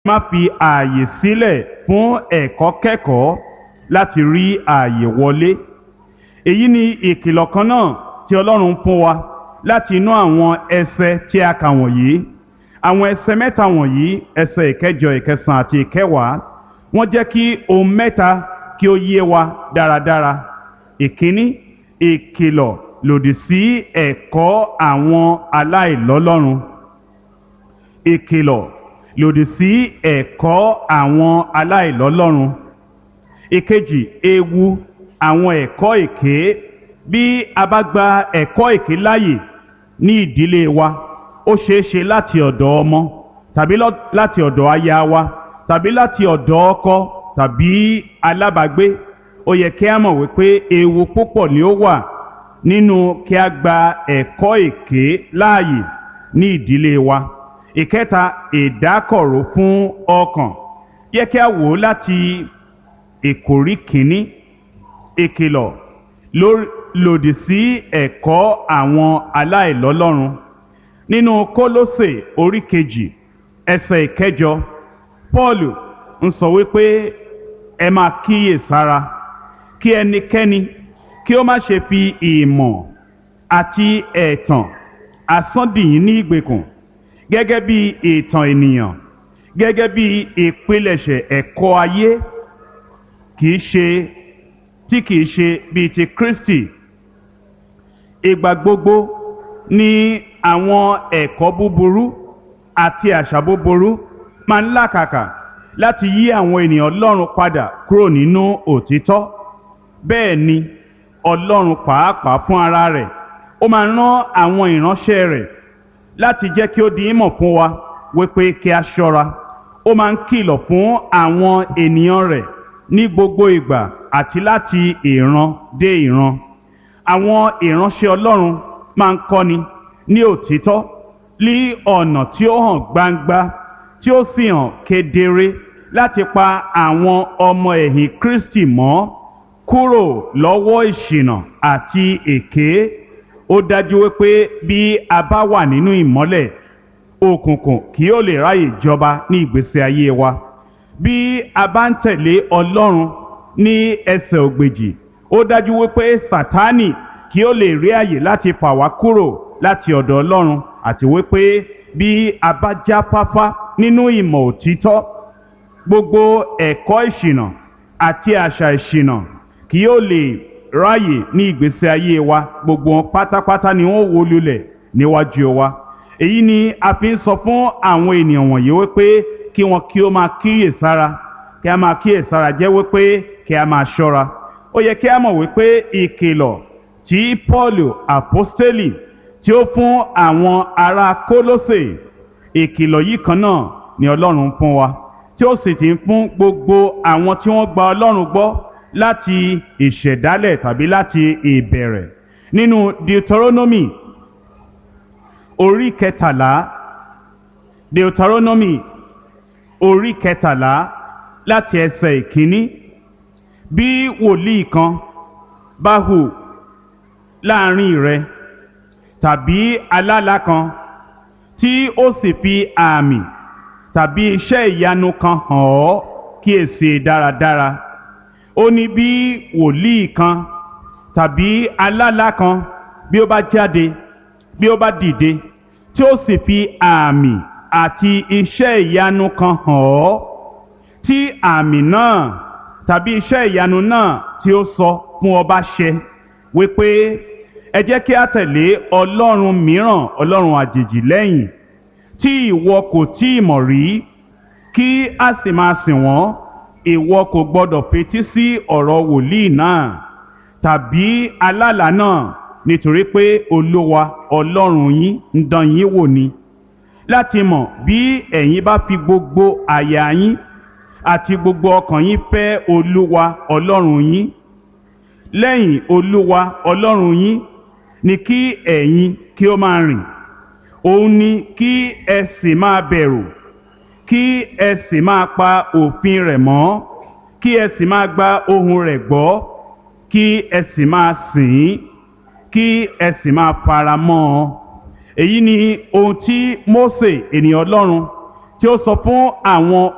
má fi ààyè sílẹ̀ fún ẹ̀kọ́ kẹ́kọ̀ọ́ láti rí ààyè wọlé èyí ni ìkìlọ̀ kan náà tí ọlọ́run fún wa láti inú àwọn ẹsẹ tí a kà wọ̀nyí àwọn ẹsẹ mẹ́ta wọ̀nyí ẹsẹ ìkẹjọ ìkẹsàn àti ìkẹwàá wọ́n jẹ́ kí ohun mẹ́ta kí ó yé wa dáradára ìkíní ìkìlọ̀ lòdì sí ẹ̀kọ́ àwọn aláìlọ́lọ́run ìkìlọ̀ lòdì sí ẹ̀kọ́ àwọn aláìlọ́lọ́run ìkejì ewu àwọn ẹ̀kọ́ èké bí a bá gba ẹ̀kọ́ èké láàyè ní ìdílé wa ó ṣeé ṣe láti ọ̀dọ̀ ọmọ tàbí láti ọ̀dọ̀ aya wa tàbí láti ọ̀dọ̀ ọkọ tàbí alábàágbé ó yẹ kí a mọ̀ wípé ewu púpọ̀ ni ó wà nínú kí a gba ẹ̀kọ́ èké láàyè ní ìdílé wa ìkẹta ìdákọ̀ró fún ọkàn yẹ kí a wò ó láti ìkórí kìíní ìkìlọ̀ lòdì sí ẹ̀kọ́ àwọn aláìlọ́lọ́run nínú kólósè orí kejì ẹsẹ̀ ìkẹjọ paul ń sọ wípé ẹ máa kíyè sára kí ẹnikẹ́ni kí ó má ṣe fi ìmọ̀ àti ẹ̀tàn asán-dìyín ní ìgbèkùn gẹ́gẹ́ bí ìtàn ènìyàn gẹ́gẹ́ bí ìpilẹ̀ṣẹ̀ ẹ̀kọ́ ayé kìí ṣe tí kìí ṣe bíi ti Kristi ìgbà gbogbo ni àwọn ẹ̀kọ́ búburú àti àṣà búburú máa ń làkàkà láti yí àwọn ènìyàn Ọlọ́run padà kúrò nínú òtítọ́ bẹ́ẹ̀ ni Ọlọ́run pàápàá fún ara rẹ̀ ó máa rán àwọn ìránṣẹ́ rẹ̀ láti jẹ́ kí ó di ìmọ̀ fún wa wípé kí a ṣọ́ra ó máa ń kìlọ̀ fún àwọn ènìyàn rẹ̀ ní gbogbo ìgbà àti láti ìran dé ìran àwọn ìránṣẹ́ Ọlọ́run máa ń kọ́ni ní òtítọ́ ní ọ̀nà tí ó hàn gbangba tí ó sì hàn kedere láti pa àwọn ọmọ ẹ̀yìn Kristi mọ́ kúrò lọ́wọ́ ìṣìnà àti èké ó dájú wípé bí a bá wà nínú ìmọ́lẹ̀ òkùnkùn kì yóò lè ráyè jọba ní ìgbésí ayé wa bí a bá ń tẹ̀lé Ọlọ́run ní ẹsẹ̀ ògbèjì ó dájú wípé Sátánì kí ó lè rí àyè láti fà wá kúrò láti ọ̀dọ̀ Ọlọ́run àti wípé bí a bá jáfáfá nínú ìmọ̀ òtítọ́ gbogbo ẹ̀kọ́ ìṣìnà àti àṣà ìṣìnà kí yóò lè ráyè ní ìgbésí ayé wa gbogbo wọn pátápátá ni wọn wó lulẹ̀ níwájú wa èyí ni a fi ń sọ fún àwọn ènìyàn wọ̀nyí wípé kí wọn kí ó máa kíyè sára kí a máa kíyè sára jẹ́ wípé kí a máa ṣọ́ra ó yẹ kí a mọ̀ wípé ìkìlọ̀ tí Paul apostoli tí ó fún àwọn ará Kólósè ìkìlọ̀ yìí kan náà ni Ọlọ́run fún wa tí ó sì ti ń fún gbogbo àwọn tí wọ́n gba Ọlọ́run gbọ́ láti ìṣẹ̀dálẹ̀ tàbí láti ìbẹ̀rẹ̀ nínú Deuteronomy orí kẹtàlá Deuteronomy orí kẹtàlá láti ẹsẹ̀ ìkíní bí wòlíì kan bá hù láàrin rẹ tàbí alálà kan tí ó sì fi àmì tàbí iṣẹ́ ìyanu kan hàn ọ́ kíyèsí dáradára ó ní bí wòlíì kan tàbí alálà kan bí ó bá jáde bí ó bá dìde tí ó sì fi àmì àti iṣẹ́ ìyanu kan hàn ọ́ tí àmì náà tàbí iṣẹ́ ìyanu náà tí ó sọ fún ọ bá ṣẹ wípé ẹ jẹ́ kí a tẹ̀lé ọlọ́run mìíràn ọlọ́run àjèjì lẹ́yìn tí ìwọ kò tí ì mọ̀ rí kí a sì máa sìn wọ́n ìwọ kò gbọdọ̀ fetí sí ọ̀rọ̀ wòlíì náà tàbí alálàá náà nítorí pé olúwa ọlọ́run yín ń dán yín wò ni láti mọ̀ bí ẹ̀yin bá fi gbogbo àyà yín àti gbogbo ọkàn yín fẹ́ olúwa ọlọ́run yín lẹ́yìn olúwa ọlọ́run yín ni kí ẹ̀yin kí ó máa rìn òun ni kí ẹ sì máa bẹ̀rù kí ẹ sì máa pa òfin rẹ̀ mọ́ kí ẹ sì máa gba ohùn rẹ̀ gbọ́ kí ẹ sì máa sìn ín kí ẹ sì máa fara mọ́ ọ èyí ni ohun tí Mósè ènìyàn Ọlọ́run tí ó sọ fún àwọn